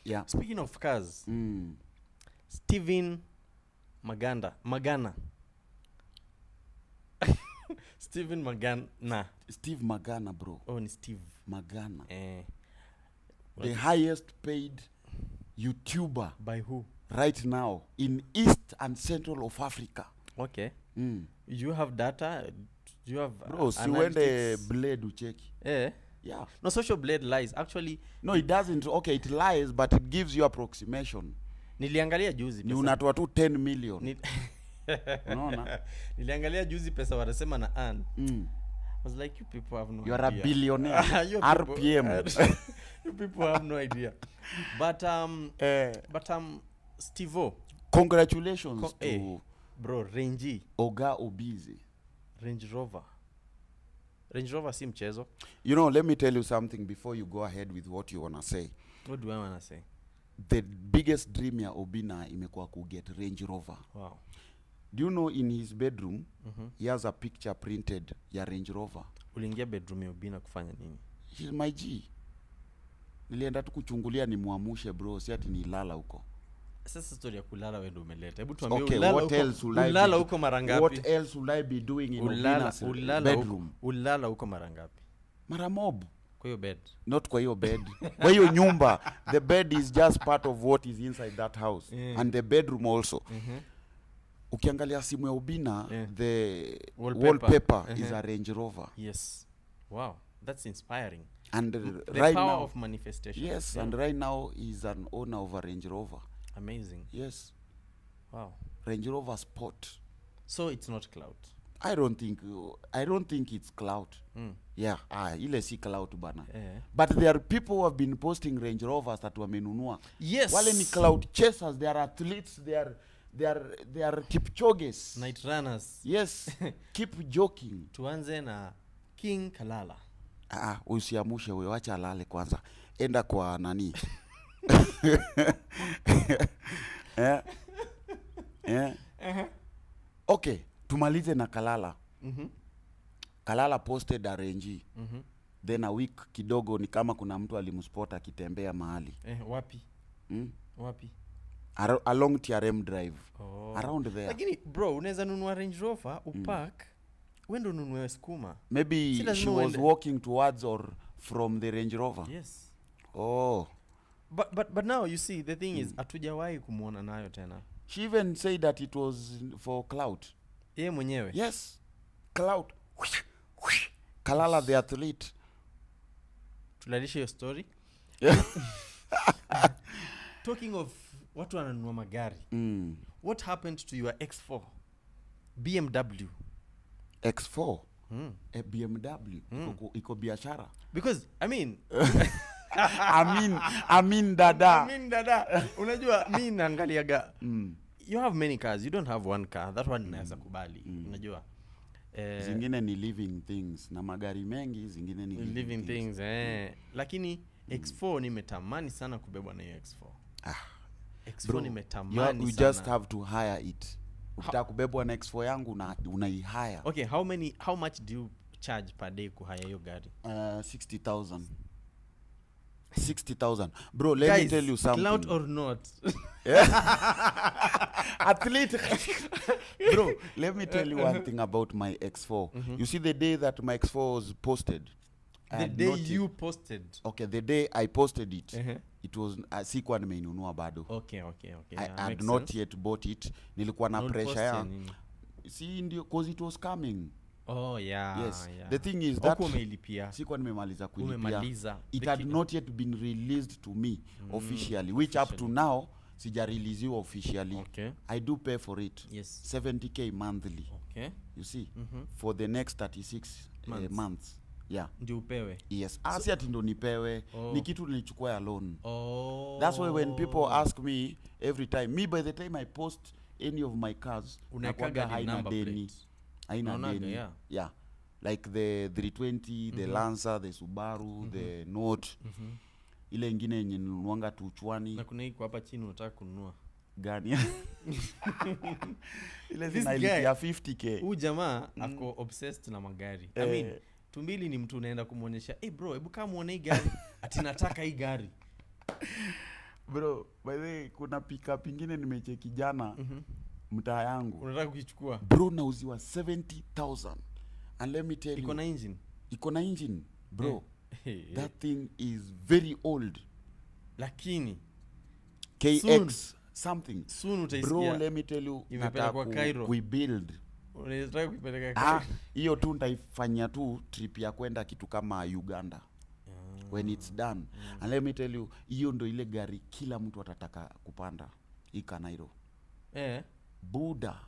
yeah speaking of cars mm. steven maganda magana steven magana steve magana bro oh ni steve magana eh, the highest paid youtuber by who right now in east and central of africa okay mm. you have data do you have bro uh, siuende analytics? blade ucheki eh yeah no social blade lies actually no it doesn't okay it lies but it gives you approximation niliangalia juzi ni pesa- unatoa tu 10 million ni- unaona niliangalia juzi pesa wanasema na an mm. I was like you people have no you are a idea. billionaire You people- rpm you people have no idea but um eh, but um stevo congratulations Co- to eh. bro range oga obizi range rover range rover si mchezo you know let me tell you something before you go ahead with what you wanna say what do i wanna say the biggest dream ya obina imekuwa kuget range rover wow do you know in his bedroom Mhm. he has a picture printed ya range rover uliingia bedroom ya ubina kufanya nini He's my g nilienda tu kuchungulia nimwamushe bro si ati nilala huko sasa story ya kulala wewe ndio umeleta hebu tuambie okay ulala what huko- else will I be ulala do- huko mara what ngapi else will i be doing in ulala Obina's ulala huko bedroom ulala huko mara ngapi mara mob kwa hiyo bed not kwa hiyo bed kwa hiyo nyumba the bed is just part of what is inside that house Yeah. and the bedroom also Mhm. ukiangalia simu ya ubina Yeah. the Wallpaper. wallpaper, is Uh-huh. a range rover yes wow that's inspiring and uh, the right power now of manifestation yes Yeah. and right now he's an owner of a range rover amazing yes wow range rover sport so it's not cloud i don't think i don't think it's cloud mm. yeah ah, ile si cloud bana eh. but there are people who have been posting range rovers that wamenunua yes wale ni cloud chasers they are athletes they are they are they are kipchoges night runners yes keep joking tuanze na king kalala ah, usiamushe huyo wacha alale kwanza enda kwa nani eh? Eh? okay tumalize na kalala Mhm. kalala posted arenji Mhm. then a week kidogo ni kama kuna mtu alimspot akitembea mahali eh, wapi mm? wapi Ar- along trm drive oh. around there lakini bro unaweza nunua range rover upark wendo ununue skuma maybe Si she lazima was uende- walking towards or from the range rover yes oh but, but, but now you see the thing is hatujawahi kumwona nayo tena she even said that it was for cloud yeye mwenyewe yes cloud kalala the athlete tulalishe hiyo story talking of watu wananunua magari mm. what happened to your x4 bmw x4 mm. a bmw Mm. iko, iko biashara because i mean amin amin dada I mean, dada unajua mi naangaliaga mm. you have many cars you don't have one car that one naweza kubali unajua eh, zingine ni living things na magari mengi zingine ni living things eh. lakini x4 nimetamani sana kubebwa na hiyo x4 Ah. x4 Bro, you, ha- nimetamani you sana. just have to hire it ukitaka kubebwa na x4 yangu una- unaihaya okay how many how much do you charge per day kuhaya hiyo gari uh, 60000 60000 bro let me Guys, tell you something clout or not athlete bro let me tell you one thing about my x4 you see the day that my x4 was posted I the had day not yet- you posted okay the day i posted it Uh-huh. it was uh, sikuwa nimeinunua bado okay okay okay i yeah, had makes not sense. yet bought it nilikuwa na Na pressure ulipost ya ya nini? si ndio cause it was coming oh yeah yes yeah. the thing is Huku that umeilipia sikuwa nimemaliza kuilipia umemaliza it The had ki- not yet been released to me officially which up to officially. now sijareleasiwa officially okay i do pay for it yes 70k monthly okay you see Mhm. for for the next 36 months, Months. uh, months. yeah ndio upewe yes asi ati ndo nipewe Oh. ni kitu nilichukua ya loan oh that's why when people ask me every time me by the time i post any of my cars Unaekaga nakuwaga ni haina number deni plate. haina Unaonaga, deni yeah. yeah like the 320 the lancer the subaru the note Mhm. ile ingine yenye ninunuanga tuchwani na kuna iko hapa chini unataka kununua gani ile This zinailipia 50k huu jamaa ako obsessed na magari I mean, Eh. tumbili ni mtu unaenda kumwonyesha hey bro hebu kaa muone hii gari ati nataka hii gari bro by the way, kuna pickup ingine nimecheki jana Mhm. mtaa yangu unataka kukichukua bro nauziwa 70000 and let me tell iko you na engine iko na engine bro Hey, hey. that thing is very old lakini kx Soon. something soon bro utaisikia let me tell you imepelekwa nataka Cairo. ku, kuibuild unataka kuipeleka Ah, Cairo. hiyo tu ntaifanyia tu trip ya kwenda kitu kama uganda Ah. when it's done and let me tell you hiyo ndo ile gari kila mtu atataka kupanda hii kanairo eh buda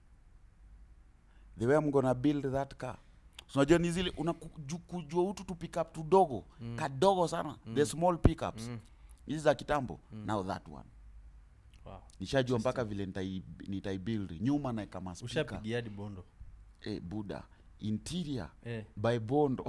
the way I'm gonna build that car So unajua ni zile unakuju- kujua utu tu pickup tudogo mm. kadogo sana mm. the small pickups Mm. hizi za kitambo mm. now that one wow. nishajua mpaka vile nitai- nitaibuild nyuma naeka maspika ushapigia hadi bondo eh, buda interior eh. by bondo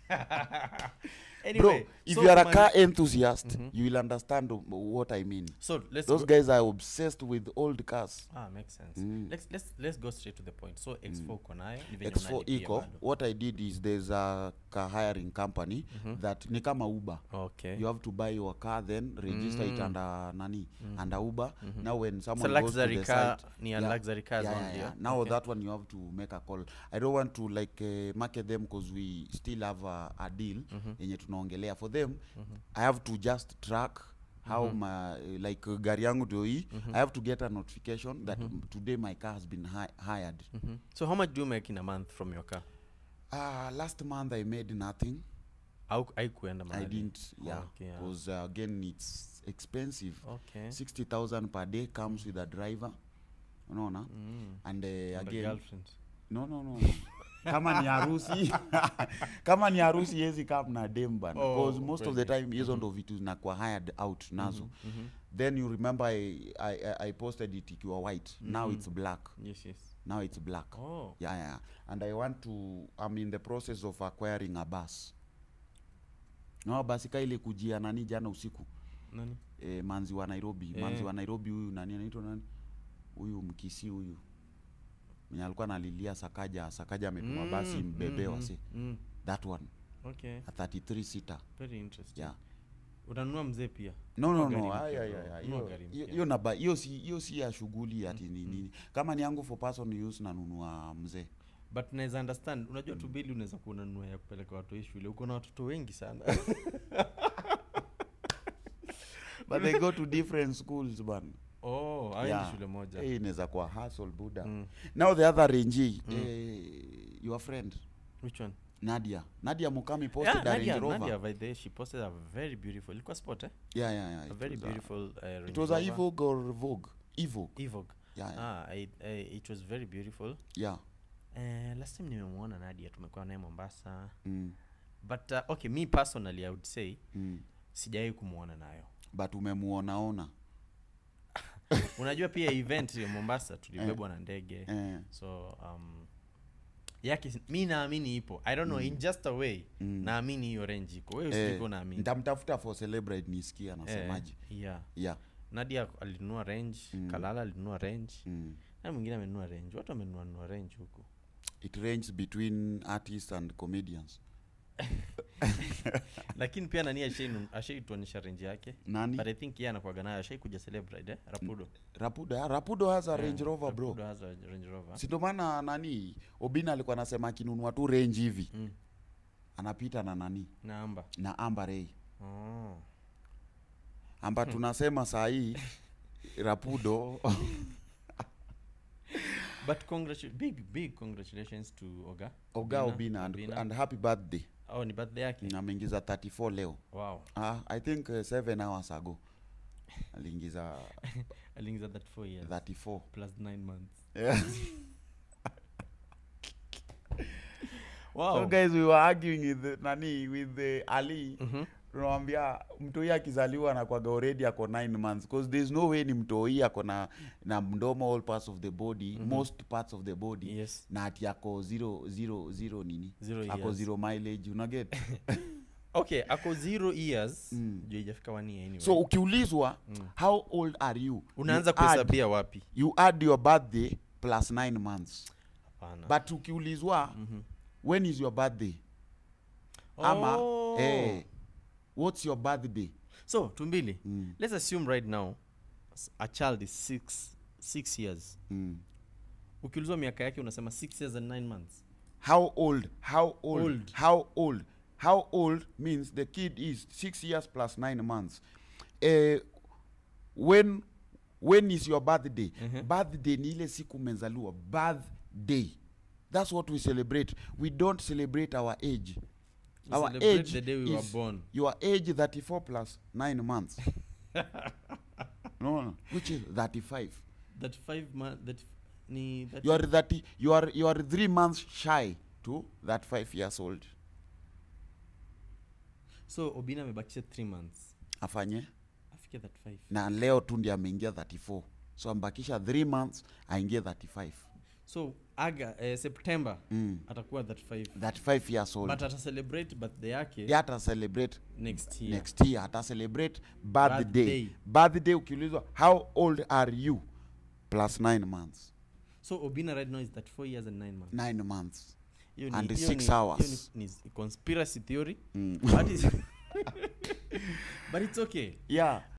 anyway, bro if so you are a kumaanisha- car enthusiast you will understand what i mean so let's those go, guys are obsessed with old cars ah makes sense Mm. let's let's let's go straight to the point so x4 uko nayo ni venye x4 unalipia eco bado. what i did is there's a car hiring company that ni kama uber okay you have to buy your car then register it under nani under uber now when so someone goes to luxury the car site ni a yeah, luxury cars yeah, only yeah, yeah? yeah. now okay. that one you have to make a call i don't want to like uh, market them because we still have a, a deal yenye tunaongelea for them i have to just track how my like uh, gari yangu ndio hii i have to get a notification that mm, today my car has been hi hired Mhm. so how much do you make in a month from your car uh, last month i made nothing au haikuenda i mahali didn't yeah Okay, yeah. because uh, again it's expensive okay 60000 per day comes with a driver unaona mm. and uh, And a again girlfriend no no no kama ni harusi kama ni harusi yezi kam na dem bana Oh, because most of the kweli. time hizo ndo vitu zinakuwa hired out nazo Mhm. then you remember I, I, I- I posted it ikiwa white now it's black yes yes now it's black oh yeah, yeah and i want to i'm in the process of acquiring a bus no basi ka ile kujia nani jana usiku nani e, manzi wa nairobi Eh. manzi wa nairobi huyu nani anaitwa nani huyu mkisi huyu mwenye alikuwa nalilia sakaja sakaja ametuma Mm, basi mbebe mhm, wase mm. that one okay a 33 seater very interesting yeah utanunua mzee pia no no Nunua no gari ay, mpya, ay, bro. ay, Nunua hiyo- gari hiyo- mpya. hiyo naba hiyo si hiyo si ya shughuli ati ni nini kama ni yangu for person use nanunua mzee but naweza understand unajua tu bili unaweza kuwa unanunua ya kupeleka watu hii shule uko na watoto wengi sana but they go to different schools ban oh aendi Yeah. shule moja hey, inaweza kuwa hustle buda Mm. now the other range eh, your friend which one nadia nadia mukami posted yeah, a Nadia, range rover Nadia by the way, she posted a very beautiful ilikuwa sport eh? yeah yeah yeah a it very was a- beautiful uh, Range it was a Rover. evogue or vogue evogue Evoque. yeah yeah, ah, I, I, it was very beautiful yeah. uh, last time nimemwona nadia tumekuwa naye mombasa Mm, but uh, okay me personally i would say mm. sijawai kumwona nayo but umemuonaona unajua pia event ya mombasa tulibebwa na ndege eh, so um, yake si- mi naamini ipo i don't know in just a way Mm. naamini hiyo range iko wewe eh, usijiko naamini nitamtafuta for celebrate nisikia Eh, anasemaje yeah yeah nadia alinunua range Mm. kalala alinunua range mm. na mwingine amenunua range watu wamenunua nunua range huku it ranges between artists and comedians lakini pia nani ashainu- ashaituonyesha range yake nani but i think yeye anakuaga nayo ashaikuja celebrate eh? rapudo rapudo yeah, rapudo has a range rover bro Rapudo has a range rover si ndo maana nani obina alikuwa anasema akinunua tu range hivi mm. anapita na nani na amba na ambarei oh. amba tunasema saa hii rapudo but congratu- big big congratulations to oga oga obina and, Obina. and happy birthday oh ni birthday yake ameingiza 34 leo wow ah, i think uh, seven hours ago aliingiza aliingiza that four years 34 plus nine months yeah. wow so guys we were arguing with the, nani with the ali Mhm. tunamwambia mtoi akizaliwa anakwaga already ako 9 months because there's no way ni mtoi ako na na mdomo all parts of the body most parts of the body yes na ati ako zero, zero, zero nini Zero ako years. zero mileage unaget okay ako zero years Mm. juu ijafika one year anyway so ukiulizwa how old are you unaanza you add, kuhesabia wapi you add your birthday plus 9 months hapana but ukiulizwa Mhm. when is your birthday ama Oh. eh, what's your birthday so tumbili Mm. let's assume right now s- a child is six, six years Mm. ukiulizwa miaka yake unasema six years and nine months how old how old, Old. how old how old means the kid is six years plus nine months uh, when when is your birthday Mhm. birthday ni ile siku umezaliwa birthday that's what we celebrate we don't celebrate our age We our celebrate age the day we were is born your age 34 plus 9 months no, no which is 35 that five month that ni that you are 30 you are you are 3 months shy to that 5 years old so obina amebakisha three months afanye afike that five na leo tu ndi ameingia 34 so ambakisha 3 months aingie 35 so aga eh, september mm. atakuwa that five 35 years old but ata celebrate birthday yake ye ata celebrate next year next year ata celebrate birthday Birthday. birthday ukiulizwa how old are you plus 9 months so obina right now is that four years and nine months 9 months Hiyo ni- And hiyo six ni- hours. hiyo ni, ni conspiracy theory mm. but, it's, but it's okay yeah